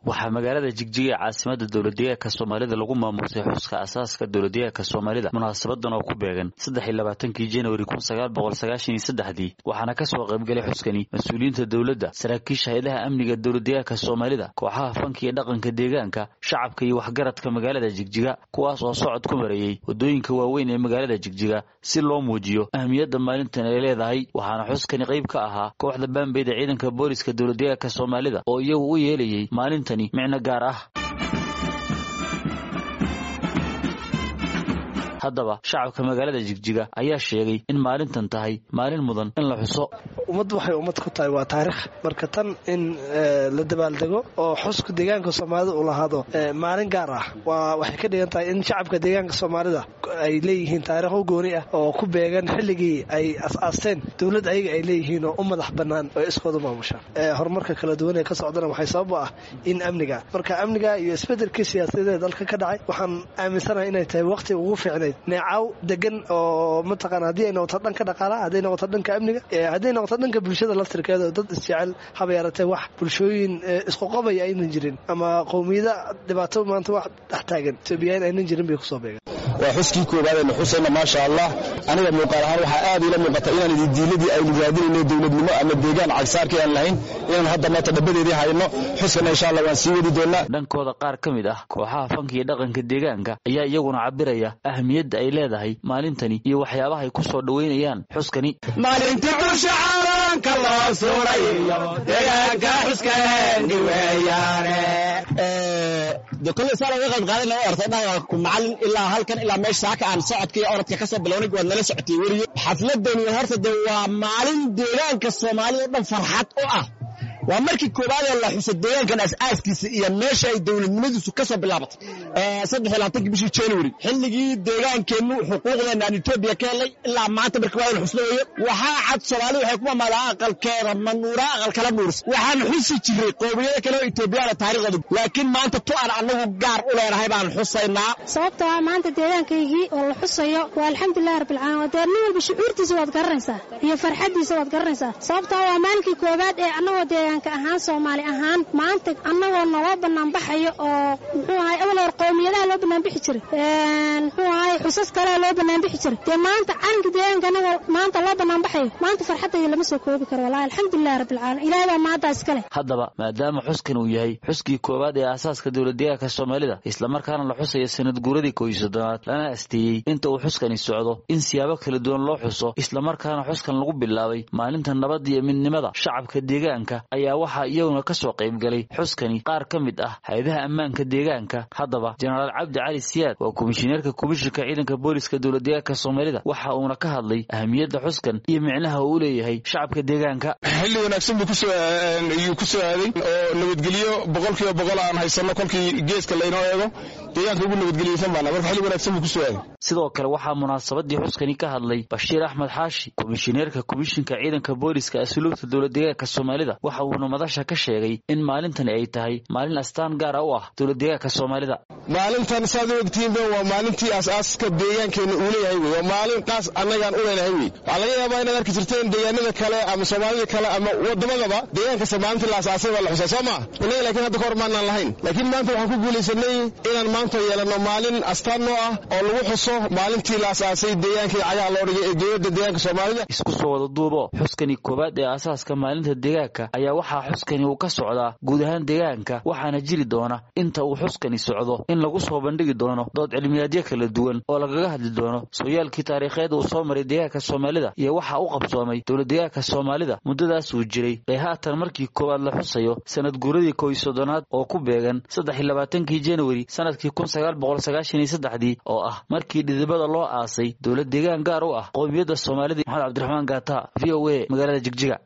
waxaa magaalada jigjiga ee caasimada dowladdeegaanka soomaalida lagu maamuusay xuska asaaska dowladdeegaanka soomaalida munaasabadan oo ku beegan saddex iyo labaatankii januari kun sagaal boqol sagaashan iyo saddexdii waxaana ka soo qaybgalay xuskani mas-uuliyiinta dowladda saraakiisha hay-adaha amniga dowladdeegaanka soomaalida kooxaha fanka iyo dhaqanka deegaanka shacabka iyo waxgaradka magaalada jigjiga kuwaas oo socod ku marayey waddooyinka waaweyn ee magaalada jigjiga si loo muujiyo ahmiyadda maalintan ay leedahay waxaana xuskani qayb ka ahaa kooxda baambeyda ciidanka booliska dowladdeegaanka soomaalida oo iyagu u yeelayay maalintani micno gaar ah haddaba shacabka magaalada jigjiga ayaa sheegay in maalintan tahay maalin mudan in la xuso ummaddu waxay ummad ku tahay waa taarikh marka tan in la dabaaldego oo xuska deegaanka soomaalida uu lahaado maalin gaar ah waa waxay ka dhigan tahay in shacabka deegaanka soomaalida ay leeyihiin taarikho gooni ah oo ku beegan xilligii ay as-aasteen dowlad ayaga ay leeyihiin oo u madax bannaan oo iskooda maamushaan horumarka kala duwan ee ka socdana waxay sabab u ah in amniga marka amniga iyo isbeddelkii siyaasadeed dalka ka dhacay waxaan aaminsanahay inay tahay waqti ugu fiicnayd neecaw degan oo mataqaana haddii ay noqoto dhanka dhaqaalaha hadday noqoto dhanka amniga hadday noqoto dhanka bulshada laftirkeeda dad isjecel haba yaratee wax bulshooyin isqoqobaya aynan jirin ama qowmiyada dhibaato maanta wax dhex taagan etoobiyaan aynan jirin bay kusoo beegan waa xuskii koowaadaynu xusayna maasha allah aniga muuqaal ahaan waxaa aad iila muuqata inaan ididiiladii aynu raadinayno dowladnimo ama deegaan cagsaarkii aan lahayn inaan hadda maanta dhabadeedii hayno xuskana insha allah waan sii wadi doonaa dhankooda qaar ka mid ah kooxaha fanka iyo dhaqanka deegaanka ayaa iyaguna cabiraya ahmiyadda ay leedahay maalintani iyo waxyaabaha ay ku soo dhoweynayaan xuskani maalintii dusha caalanka loo suray iyo deegaanka xuskeeni weeyaane de kolley saa laga qayb qaadanaya o ortay dhaqanku macallin ilaa halkan ilaa meesha saaka aan socodka iyo orodka ka soo bilownay waad nala socotay weriyo xafladani horta de waa maalin deegaanka soomaalida o dhan farxad u ah waa markii koowaadee la xuso deegaankan as-aaskiisa iyo meesha ay dowladnimadiisu ka soo bilaabatay saddex iyo labaatanki bishii january xilligii deegaankeennu xuquuqdeena aan etoobiya ka helay ilaa maanta markii waa in xusno weeyo waxaa cad soomaali waxay ku mamaadaa aqalkeeda manuura aqal kala nuurs waxaan xusi jiray qoomiyada kale oo etoobiyaana taariikhdooda laakiin maanta tu aan annagu gaar u leenahay baan xusaynaa sababta waa maanta deegaankaygii oo la xusayo waa alxamdulilahi rabbilcaalamiin dee nin walba shucuurtiisa waad garanaysaa iyo farxaddiisa waad garanaysaa sababtaa waa maalinkii koowaad ee annagoo deegaanka ahaan soomaali ahaan maanta annagoo naloo banaanbaxayo oo muxuu ahay awal hor qowmiyadaha loo banaanbixi jiray muxuu ahay xusas kalea loo banaanbixi jiray dee maanta calanka deegaanka annagoo maanta loo banaanbaxayo maanta farxaddayda lama soo koobi karo wallahi alxamdulilahi rabbilcaalamiin ilaahay baa maanta iskale haddaba maadaama xuskan uu yahay xuskii koowaad ee aasaaska dowladdeegaanka soomaalida islamarkaana la xusayo sanad guuradii koob iyo soddonaad lana asteeyey inta uu xuskani socdo in siyaabo kala duwan loo xuso islamarkaana xuskan lagu bilaabay maalinta nabadda iyo midnimada shacabka deegaanka ayaa waxaa iyaguna ka soo qayb galay xuskani qaar ka mid ah hay-adaha ammaanka deegaanka haddaba jenaraal cabdi cali siyaad waa komishineerka komishinka ciidanka booliska dowladdeegaanka soomaalida waxa uuna ka hadlay ahamiyadda xuskan iyo micnaha uu u leeyahay shacabka deegaanka xilli wanaagsan buu kusooyuu ku soo aaday oo nabadgelyo boqol kiiba boqol aan haysanno kolkii geeska laynoo eego deegaanka ugu nabadgeliyeysan baana marka xilli wanaagsan buu kusoo aaday sidoo kale waxaa munaasabadii xuskani ka hadlay bashiir axmed xaashi komishineerka komishinka ciidanka booliska asluubta dowladdeegaanka soomaalida waxa uuna madasha ka sheegay in maalintani ay tahay maalin astaan gaara u ah dowladdeegaanka soomaalida maalintan saad u ogtihiinba waa maalintii aasaaska deegaankeenna uu leeyahay wey waa maalin qaas annagaan u leenahay wey waxaa laga yaabaa inaad arki jirteen deegaanada kale ama soomaalida kale ama wadamadaba deegaankasta maalintii la asaasay baa la xusaa soo maa innaga laakiin hadda kahor maanaan lahayn laakiin maanta waxaan ku guulaysanay inaan maanta yeelanno maalin astaan noo ah oo lagu xuso maalintii la asaasay deegaankii cagaha loo dhigay ee dowladda deegaanka soomaalida isku soo wada duubo xuskani koowaad ee aasaaska maalinta deegaanka ayaa waxaa xuskani uu ka socdaa guud ahaan deegaanka waxaana jiri doona inta uu xuskani socdo in lagu soo bandhigi doono dood cilmiyaadyo kala duwan oo lagaga hadli doono sooyaalkii taariikheed uu soo maray deegaanka soomaalida iyo waxa u qabsoomay dowladdeegaanka soomaalida muddadaas uu jiray ee haatan markii koowaad la xusayo sanad guuradii kow iyo soddonaad oo ku beegan saddex iyo labaatankii januari sanadkii kun sagaal boqol sagaashan iyo saddexdii oo ah markii dhidibada loo aasay dowlad deegaan gaar u ah qowmiyadda soomaalida maxamed cabdiraxmaan gaata v o a magaalada jigjiga